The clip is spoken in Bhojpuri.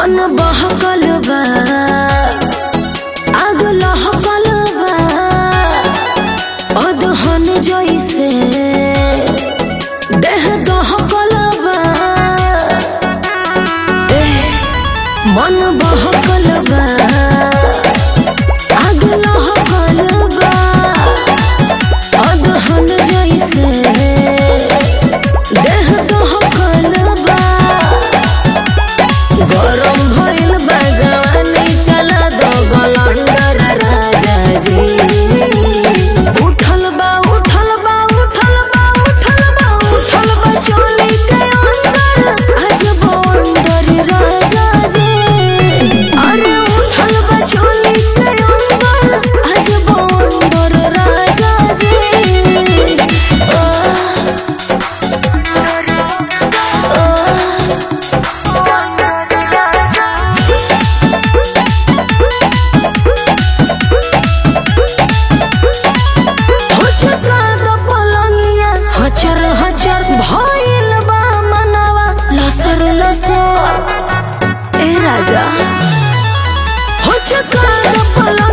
मन बहकल बा आग लहकल बा अदहन जइसे देह दहकल बा एह, मन बहकल बा आग लहकल बा अदहन जइसे देह दहकल बा गरम भइल बा जवानी चला दो गलंडर राजा जी उठल बा उठल बा उठल बा उठल बा उठल बा चोली के अंदर आज बंदर राजा जी अरे उठल बा चोली के अंदर आज बंदर राजा जी हुचका द पलंगिया हचर हचर भइल बा मनवा लसर लसर ए राजा हुचका द पलंगिया